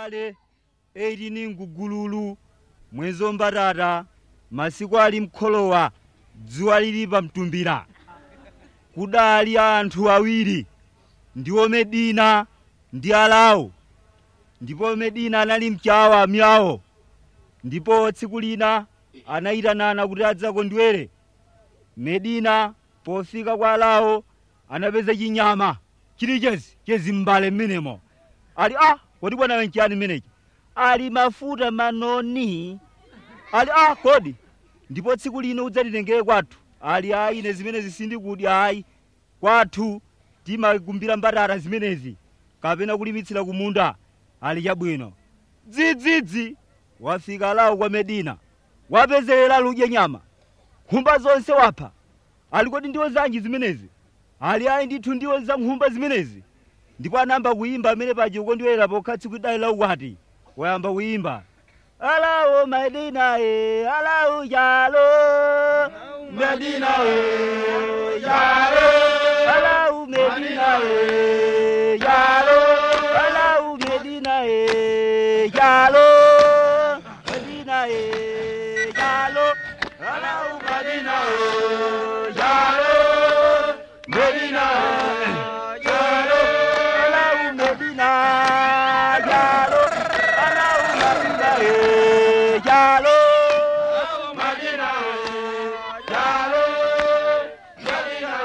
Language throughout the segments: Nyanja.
mbale 18 ngugululu mwezi wombatata masiku ali mkholowa dzuwa lili pamtumbira kudali anthu awiri ndiwo medina ndi alawo ndipo medina anali mchawa myawo ndipo tsiku lina anayitanana kuti adzakondwere medina pofika kwa alawo anapeza chinyama chili chezi chezi m'mbale mmenemo ali ah kodi bwana wenchiyani mmenechi ali mafuta manoni ali ah kodi ndipo tsiku lino udzatitengere kwathu ali ayi ine zimenezi sindikudya ayi kwathu timakumbira mbatata zimenezi kapena kulimitsira kumunda ali chabwino dzidzidzi wafika lawo kwa medina wapezerera ludye nyama nkhumba zonse wapha ali kodi ndiwo zanji zimenezi ali ayi ndithu ndiwo za nkhumba zimenezi ndipo anayamba kuyimba amene paja ukondwerera pokha tsiku idali la ukwati wayamba kuyimba alawo medina e alawu jalo medina e jalo alawu medina e jalo alawu medina e jalo medina e jalo alawu medina e jalo medina e jalo alawu medina jalo alawu medina e jalo medina e jalo medina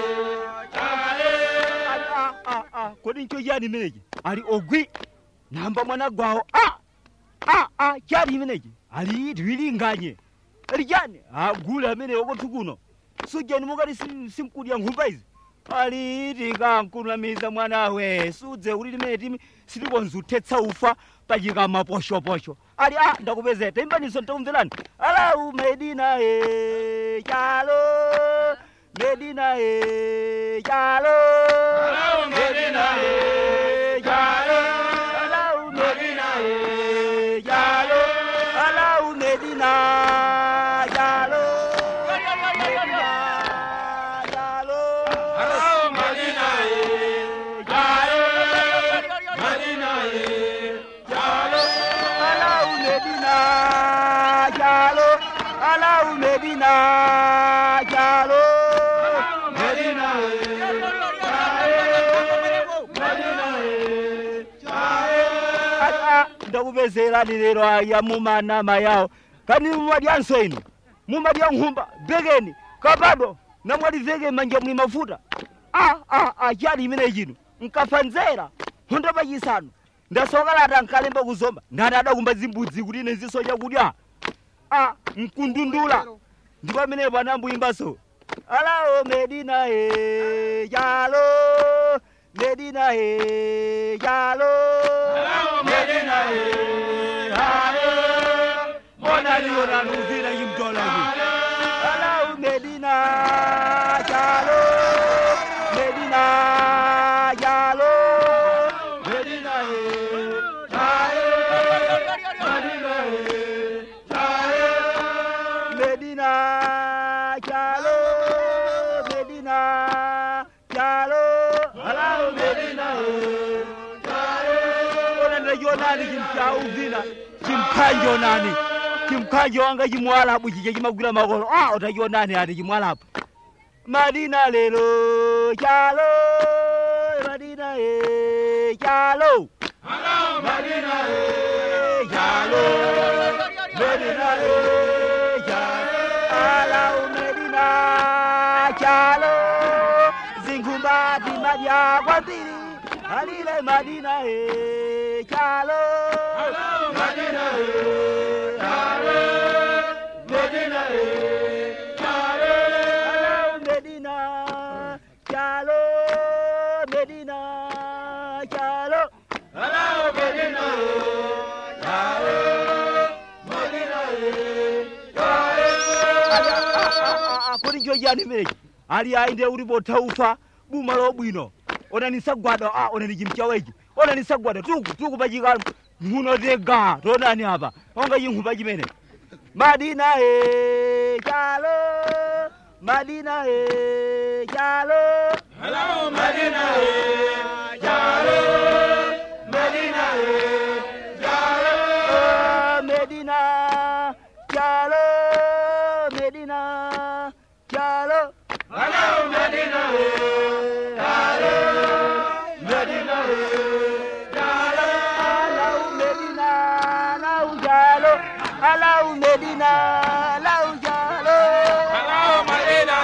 e kodi ncho chani imenechi ali ogwi namba mwana gwawo a a a chani imenechi ali tiwilinganye ali chani agule amene okothu kuno sujani mukati sim- simkudya nkhumba izi ali tikankunamiza mwanawe sudze kuti limene timi sitikonzuthetsa ufa pachikama poshoposho ali a ndakupezeta imbaniso ntakumverani alau medina e chalo medina e chalo Alau Medina e chalo. alau medina e chalo alau medina chalo medina chalo Alau Medina e jalo. Medina e jalo. alau medina chalo alau medina chalo Medina e jalo. Medina e jalo. ata ndakupezerani lero aya mumanama yawo kani mumadyanso inu mumadya nkhumba bekeni kapado namwali veke manja mwi mafuta a a a chani imene chino nkafanzera honda pachisanu ndasokalata nkalemba kuzomba ndani adakumba zimbudzi kuti ine ziso chakudya a mkundundula ndipo amenepo anambuyimbaso alawo medina e chalo medina e chalo Alau Medina e jalo. Mbona liona nuvira yimdola hivi Jalo. Alau Medina Jalo Medina Jalo Medina e jalo. Medina e jalo. Medina Jalo Medina Jalo Alau Medina Ona ndajonani chimchauvina chimkhanjo nani chimkhanjo wanga chimwalapu chiche chimagwira makolo ah utachionani ati chimwalapu madina lelo chalo madina e chalo Alau Medina e e chalo medina e chalo alau medina chalo zinkhumba timadya kwambiri alile madina e chalo Alau Medina e jalo. Medina e jalo. Alau Medina, Chalo, Medina, Chalo. Alau Medina e jalo. Medina e jalo. Kodi njo chani menechi? Ali ainde ulipo taufa buma lobwino. Ona nisagwada, ah, ona ni chimchawechi. Ona nisagwada tuku tuku pachika muno tega. Tonani apa. Onga chinkhupa chimene. Madina e Chalo. Madina e Chalo. Alau Medina e jalo. Medina e alau medina lau jalo Hello, Medina.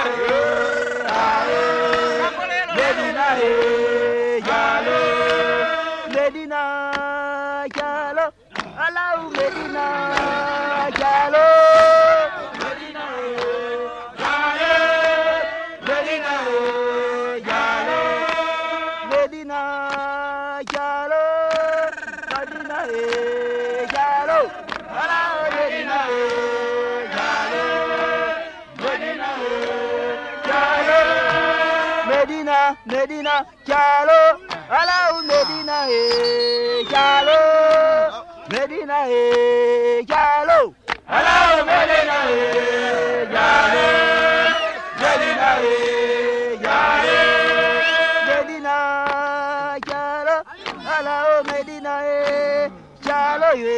medina he jalo medina jalo alau medina jalo medina medina jalo medina jalo medina jalo alau medina jalo medina jalo medina medina jalo alau medina jalo medina jalo alau medina jalo medina jalo medina jalo alau medina jalo ye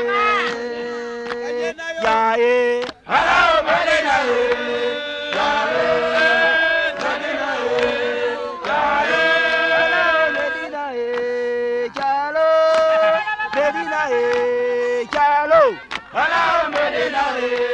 ya ye alau medina jalo medina jalo alau medina jalo medina jalo alau medina